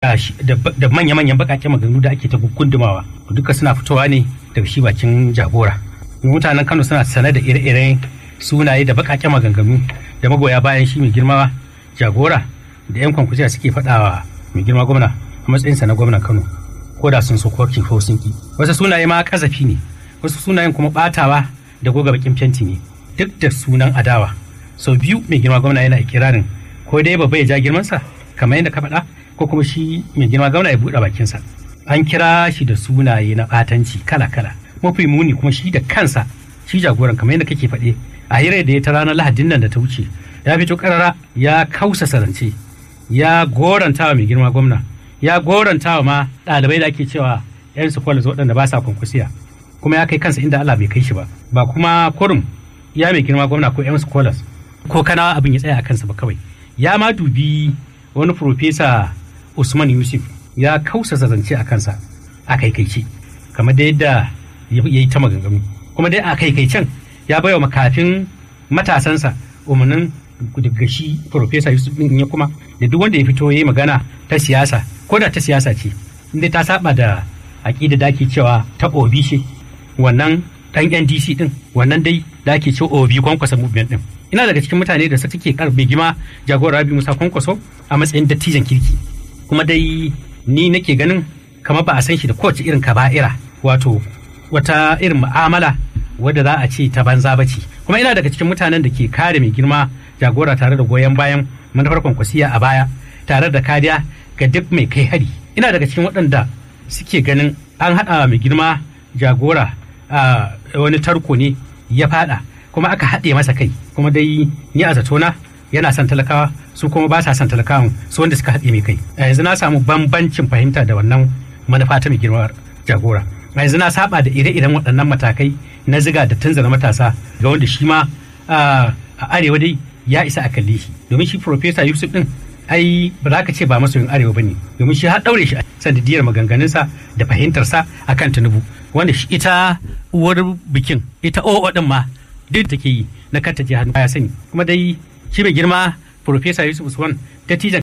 da manya-manyan bakaken maganganu da ake ta gundumawa duka suna fitowa ne daga shi bakin jagora mutanen kano suna sane da ire-iren sunaye da bakaken maganganu da magoya bayan shi mai girma jagora da yan kwankwasiya suke faɗawa mai girma gwamna a matsayinsa na gwamnan kano ko da sun so ko ko sun ki wasu sunaye ma kazafi ne wasu sunayen kuma batawa da goga bakin fenti ne duk da sunan adawa sau biyu mai girma gwamna yana ikirarin ko dai babba ya ja girmansa kamar yadda ka faɗa ko kuma shi mai girma gwamna ya buɗe bakinsa an kira shi da sunaye na ɓatanci kala-kala mafi muni kuma shi da kansa shi jagoran kamar yadda kake faɗe a hirar da ya ta ranar lahadin nan da ta wuce ya fito karara ya kausa sarance ya goranta wa mai girma gwamna ya goranta wa ma ɗalibai da ake cewa yan su kwalas waɗanda ba sa kwankwasiya kuma ya kai kansa inda Allah bai kai shi ba ba kuma kurum ya mai girma gwamna ko yan su kwalas ko kana abin ya tsaya a kansa ba kawai ya ma dubi wani profesa Usman Yusuf ya kausa zance a kansa a kaikaice kamar da yadda ya yi ta maganganu kuma dai a kaikaice ya baiwa makafin matasansa umarnin daga shi profesa Yusuf din ya kuma da duk wanda ya fito ya yi magana ta siyasa ko da ta siyasa ce inda ta saba da aƙida da ake cewa ta obi ce wannan dan NDC din wannan dai da ake cewa obi kwankwasa movement din ina daga cikin mutane da suke karbe gima jagora Rabi Musa Kwankwaso a matsayin dattijan kirki kuma dai ni nake ganin kamar ba a san shi da kowace irin kaba'ira wato wata irin mu'amala wadda za a ce ta banza ba ce kuma ina daga cikin mutanen da ke kare mai girma jagora tare da goyon bayan manufar kwankwasiya a baya tare da kariya ga duk mai kai hari ina daga cikin waɗanda suke ganin an haɗa mai girma jagora a wani tarko ne ya faɗa kuma aka haɗe masa kai kuma dai ni a zatona yana son talakawa su kuma ba sa son talakawan su wanda suka haɗe mai kai a yanzu na samu bambancin fahimta da wannan manufa ta mai girma jagora a yanzu na saba da ire-iren waɗannan matakai na ziga da tunzara matasa ga wanda shi ma a arewa dai ya isa a kalle shi domin shi profesa yusuf din ai ba za ka ce ba masoyin arewa ba ne domin shi har ɗaure shi a sanadiyar maganganunsa da fahimtarsa a kan tinubu wanda shi ita uwar bikin ita o'o din ma duk take yi na kanta je hannu ya sani kuma dai shi mai girma profesa yusuf usman dattijan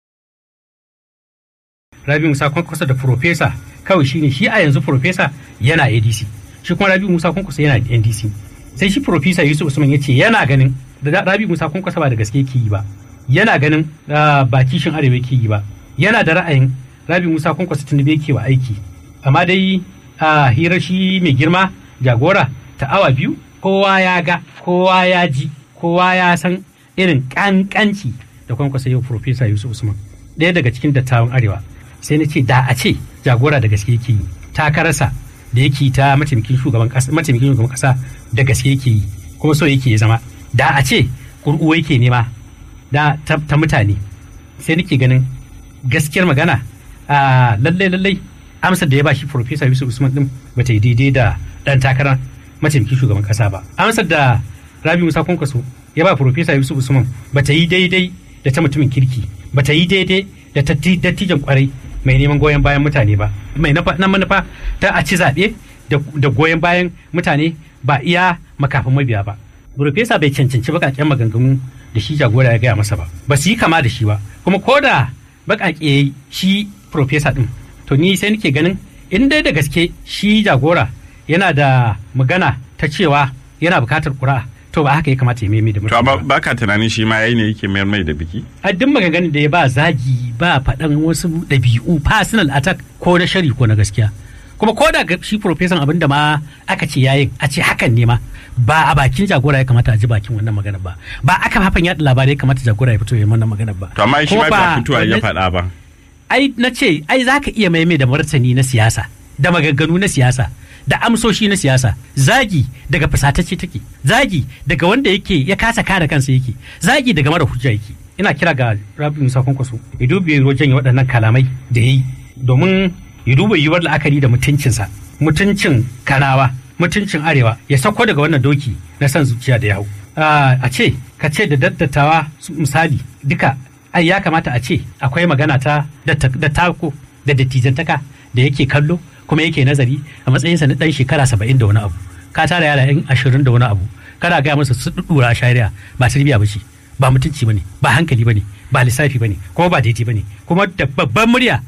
rabi musa kwankwaso da profesa kawai shine shi a yanzu profesa yana adc shi kuma rabi musa kwankwaso yana ndc sai shi profesa yusuf usman ya ce yana ganin da rabi musa kwankwaso ba da gaske ke yi ba yana ganin ba kishin arewa ke yi ba yana da ra'ayin rabi musa kwankwaso tunube ke wa aiki amma dai a hirar shi mai girma jagora ta awa biyu kowa ya ga kowa ya ji kowa ya san irin kankanci da kwankwasa yau profesa yusuf usman ɗaya daga cikin dattawan arewa sai na ce da a ce jagora da gaske yake yi takararsa da yake ta mataimakin shugaban kasa mataimakin shugaban kasa da gaske yake yi kuma so yake ya zama da a ce kurkuwa yake nema da ta, mutane sai nake ganin gaskiyar magana a lallai lallai amsar da ya ba shi profesa yusuf usman din bata yi daidai da dan takarar mataimakin shugaban kasa ba amsar da rabi musa kwankwaso ya ba profesa yusuf usman bata yi daidai da ta mutumin kirki bata yi daidai da dattijan kwarai mai neman goyon bayan mutane ba mai na manufa ta a ci zaɓe da goyon bayan mutane ba iya makafin mabiya ba Profesa bai cancanci bakaken maganganu da shi jagora ya gaya masa ba ba su yi kama da shi ba kuma ko da bakake shi profesa din to ni sai nake ganin in dai da gaske shi jagora yana da magana ta cewa yana bukatar kura to ba haka ya kamata ya mai da to amma ba ka tunanin shi ma yayi ne yake mayar mai da biki a duk maganganun da ya ba zagi ba faɗan wasu ɗabi'u personal attack ko na shari ko na gaskiya kuma ko da shi profesan abin da ma aka ce yayin a ce hakan ne ma ba a bakin jagora ya kamata a ji bakin wannan magana ba ba aka hafan yaɗa labarai ya kamata jagora ya fito ya wannan magana ba to amma shi ma ba fitowa ya faɗa ba ai na ce ai zaka iya maimai da martani na siyasa da maganganu na siyasa da amsoshi na siyasa zagi daga fasatacce take zagi daga wanda yake ya kasa kare kansa yake zagi daga mara hujja yake ina kira ga rabi musa kwankwaso ya dubi wajen waɗannan kalamai da ya yi domin ya duba yiwuwar la'akari da mutuncinsa mutuncin kanawa mutuncin arewa ya sauko daga wannan doki na son zuciya da ya hau a ce ka ce da daddatawa misali duka ai ya kamata a ce akwai magana ta dattako da dattijantaka da yake kallo kuma yake nazari a matsayinsa na dan shekara saba'in da wani abu ka tara yara yan ashirin da wani abu kana gaya masa su dudura a shari'a ba tarbiyya ba ce ba mutunci bane ba hankali bane ba lissafi bane kuma ba daidai bane kuma da babban murya